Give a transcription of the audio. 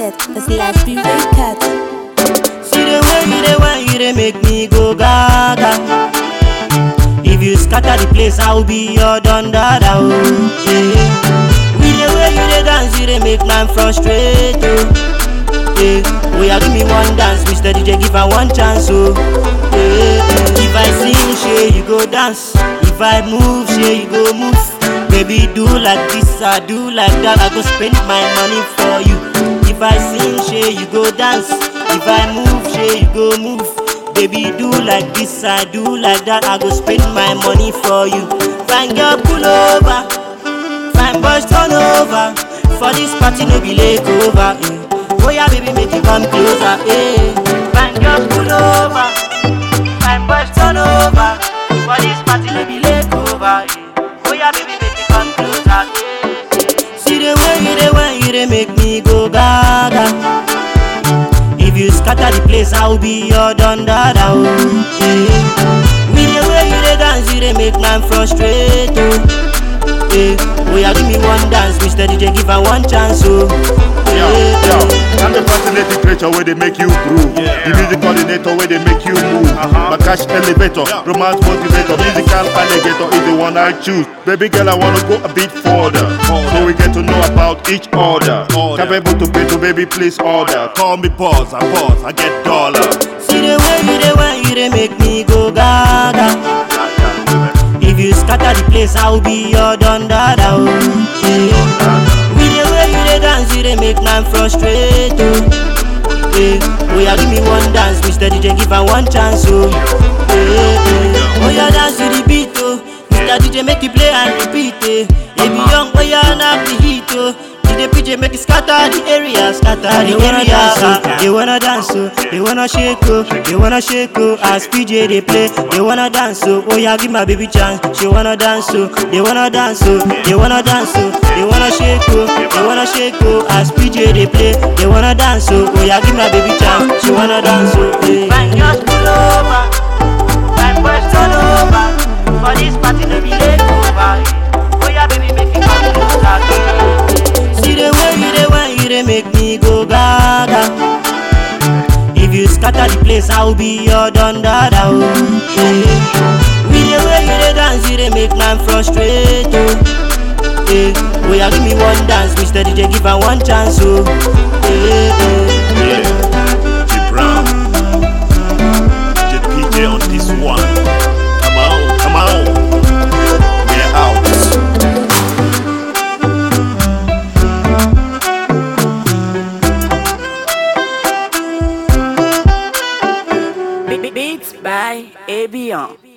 Limited, it's Large B Record. See the way you dey when you dey make me go gaga. If you scatter the place, I will be your don dada. Oh, yeah. With the way you dey dance, you dey make man frustrate. Oh, yeah. Oh, yeah, give me one dance, Mr. DJ, give her one chance. Oh, yeah. If I sing, shey you go dance. If I move, shey you go move. Baby, do like this, I do like that. I go spend my money for you. If I sing, shey you go dance. If I move, shey you go move. Baby, do like this, I do like that. I go spend my money for you. Fine girl, pull over. Fine boys, turn over. For this party, no be late over. Eh. Oh yeah, baby, make you come closer. Eh. Fine girl, pull over. Fine boys, turn over. For this party, no be late over. Eh. Oh yeah, baby, make you come closer. Eh. See the way you dey when you dey make me go gaga. If you scatter the place, I will be your don dada. Oh, yeah. With the way you dey dance, you dey make man frustrate. Oh, yeah. Oh, yeah, give me one dance, Mr. DJ, give her one chance. Oh, Yo, yeah. yo, I'm the fascinating creature where they make you groove. The music coordinator where they make you move. My cash elevator, romance motivator, musical alligator is the one I choose. Baby girl, I wanna go a bit further. So we get to know about each other. Capable to pay to baby, please order. Call me boss, I boss, I get dollar. See the way you dey when you dey make me go gaga. If you scatter the place, I will be your don dada. Oh, yeah. With the way you dey dance, you dey make man frustrate. Oh, yeah. Oh yeah, give me one dance, Mr. DJ, give her one chance. Oh, yeah. yeah. Oh yeah, dance to the beat. Oh, Mr. DJ, make it play and repeat. Eh. Baby young, oh yeah, knock the heat. Oh. DJ PJ make it scatter the area, scatter the area. They wanna dance, oh, they wanna shake, oh, they wanna shake, oh. As PJ they play, they wanna dance, oh. Oh yeah, give my baby chance, she wanna dance, oh. They wanna dance, oh, they wanna dance, oh. They wanna shake, oh, they wanna shake, oh. As PJ they play, they wanna dance, oh. Oh yeah, give my baby chance, she wanna dance, oh. Hey. Fine girls pull over, fine boys turn over. For this party no be late over. Oh yeah, baby make it come closer. See the way you dey when you dey make me go gaga. If you scatter the place, I will be your don dada. Oh, yeah. With the way you dey dance, you dey make man frustrate. Oh, yeah. Oh yeah, give me one dance, Mr. DJ, give her one chance. Oh, yeah. yeah. Yeah, G Brown, J PJ on this one. Come on, come on. We're out. Beats by Abion.